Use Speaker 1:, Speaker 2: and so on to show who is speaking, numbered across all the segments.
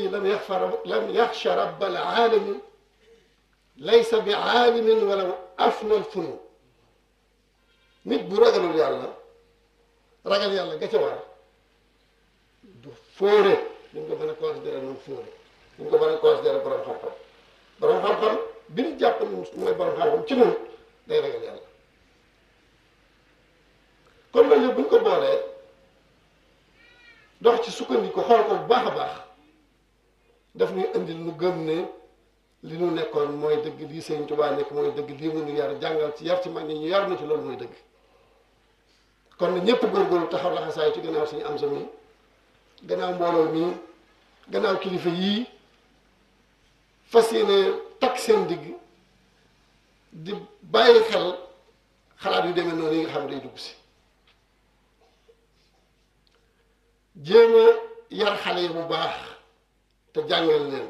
Speaker 1: alladi lam yaxfa lam yaxsha rabbal aalami laysa bi aalimin wala afnal funun nit bu ragalul yàlla ragal yàlla ga ca war du fóore duñ ko mën a considéré noonu fóore duñ ko mën a considéré borom xam-xam borom xam-xam bi ñu jàpp ne mooy borom xam-xam ci noonu day ragal yàlla kon loolu yëpp bu ñu ko boolee dox ci sukkandiku xool ko bu baax a baax daf ñuy indil nu gëm ne li nu nekkoon mooy dëgg lii Sëñ Tuubaa nekk mooy dëgg lii mu nu yar jàngal ci yar ci mag ñi ñu yar na ci loolu mooy dëgg kon na ñëpp góorgóorlu taxaw laxasaay ci gannaaw suñu am sa mi gannaaw mbooloo mi gannaaw kilifa yii fas yéene takk seen digg di bàyyi xel xalaat yu demee noonu yi nga xam ne day dugg si jéem a yar xale yi bu baax te jàngal leen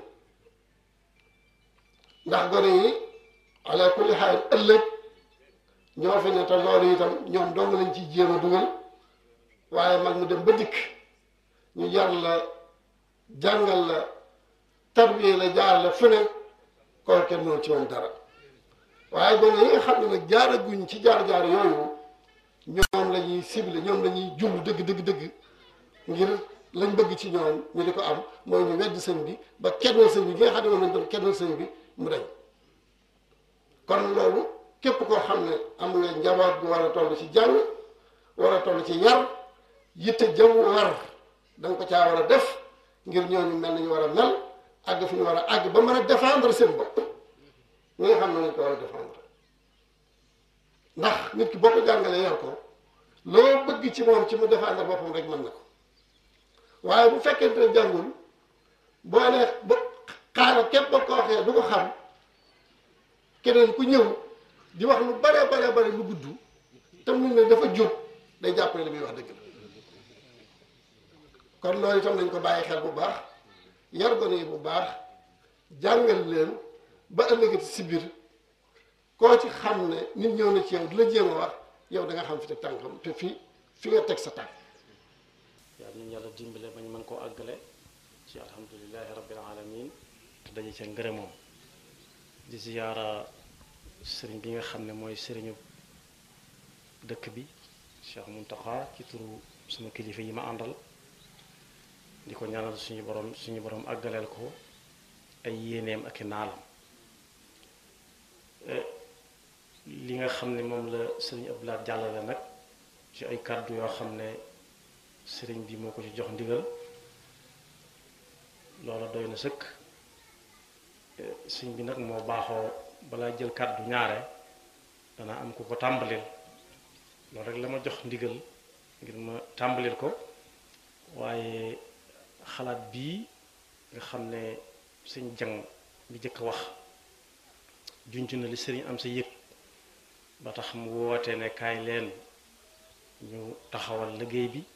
Speaker 1: ndax gone yi ala kulli xaal ëllëg ñoo fi ne te loolu itam ñoom dong lañ ciy jéem a dugal waaye mag mu dem ba dikk ñu yar la jàngal la tarbiye la jaar la fu ne koo kenn noonu ci moom dara waaye gone yi nga xam ne nag jaaraguñ ci jaar-jaar yooyu ñoom la ñuy ciblé ñoom la ñuy jublu dëgg dëgg dëgg ngir lañ bëgg ci ñoom ñu di ko am mooy ñu wedd sëñ bi ba kennal sëñ bi bi nga xam ne moom lañ doon kennal sëñ bi mu dañ kon loolu képp koo xam ne am nga njaboot bu war a toll ci jàng war a toll ci yar yitte jaww war da nga ko caa war a def ngir ñooñu mel nañu war a mel àgg fi ñu war a àgg ba mën a défendre seen bopp ñi nga xam ne lañ ko war a défendre ndax nit ki boo ko jàngalee yar ko loo bëgg ci moom ci mu défendre boppam rek mën na ko waaye bu fekkente ne jàngul boo nee ba xaaral képp ba ko waxee du ko xam keneen ku ñëw di wax lu bare bare bare lu gudd te mu ne dafa jóg day jàpp ne li muy wax dëgg la kon loolu itam nañ ko bàyyi xel bu baax yar gone yi bu baax jàngal leen ba ëllëgati si biir koo ci xam ne nit ñëw na ci yow di la jéem a wax yow da nga xam fi teg tànkam te fi fi nga teg sa tànk
Speaker 2: yàlla ñu yàlla dimbale ba ñu mën koo àggale ci alhamdulilahi rabbil alamin te daje ca ngërëmoom di ziyaara sëriñ bi nga xam ne mooy sëriñu dëkk bi Cheikh Muntaxa ci turu sama kilifa yi ma àndal di ko ñaanal suñu borom suñu borom àggaleel ko ay yéeneem ak i naalam li nga xam ne moom la sëriñ Abdoulaye jàllale nag ci ay kàddu yoo xam ne sëriñ bi moo ko ci jox ndigal loola doy na sëkk sëriñ bi nag moo baaxoo balaa jël kàddu ñaare dana am ku ko tàmbalil loolu rek la ma jox ndigal ngir ma tàmbalil ko waaye xalaat bii nga xam ne sëñ jang bi jëkk wax junj na li sëriñ am sa yëg ba tax mu woote ne kaay leen ñu taxawal liggéey bi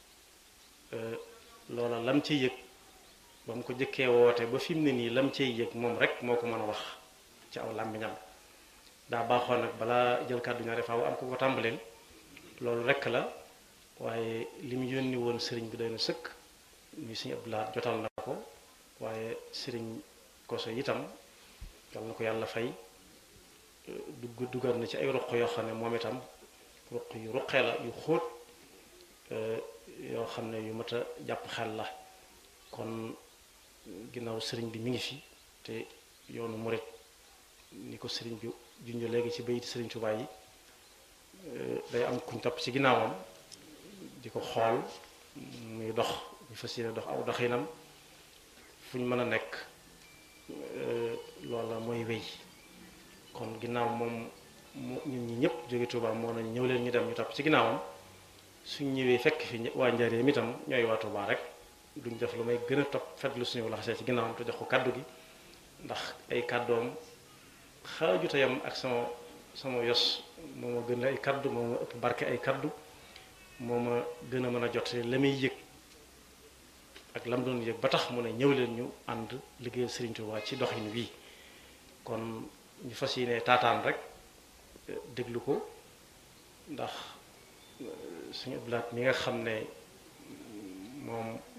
Speaker 2: loola lam ca yëg ba mu ko jëkkee woote ba fi mu ne nii lam cay yëg moom rek moo ko mën a wax ci aw làmmiñam daa baaxoon nag balaa jël kàddu ñaare faaw am ko ko tàmbaleel loolu rek la waaye li mu yónni woon sëriñ bi doy na sëkk muy sëriñ Abdoulaye jotal na ko waaye sëriñ Koso itam yal na ko yàlla fay dugg dugal na ci ay ruq yoo xam ne moom itam ruq yu ruqee la yu xóot yoo xam ne yu mat a jàpp xel la kon ginnaaw sëriñ bi mi ngi fi te yoonu murit ni ko sëriñ bi junj léegi ci bayiti sëriñ Tuubaa yi day am kuñ topp ci ginnaawam di ko xool muy dox ñu fas yéene dox aw doxinam fu ñu mën a nekk loola mooy wéy kon ginnaaw moom mu ñun ñi ñëpp jóge Tuubaa moo nañ ñëw leen ñu dem ñu topp ci ginnaawam suñ ñëwee fekk fi waa Njaaréem itam ñooy waa Tuubaa rek duñ def lu may gën a topp fetlu suñu laxasee ci ginnaawam te jox ko kaddu gi ndax ay kàddoom xaajute yam ak sama sama yos moo ma gën a ay kaddu moo ma ëpp barke ay kaddu moo ma gën a mën a jot la muy yëg ak lam doon yëg ba tax mu ne ñëw leen ñu ànd liggéeyal Serigne Touba ci doxin wii kon ñu fas yéene taataan rek déglu ko ndax suñu Abdoulaye mi nga xam ne moom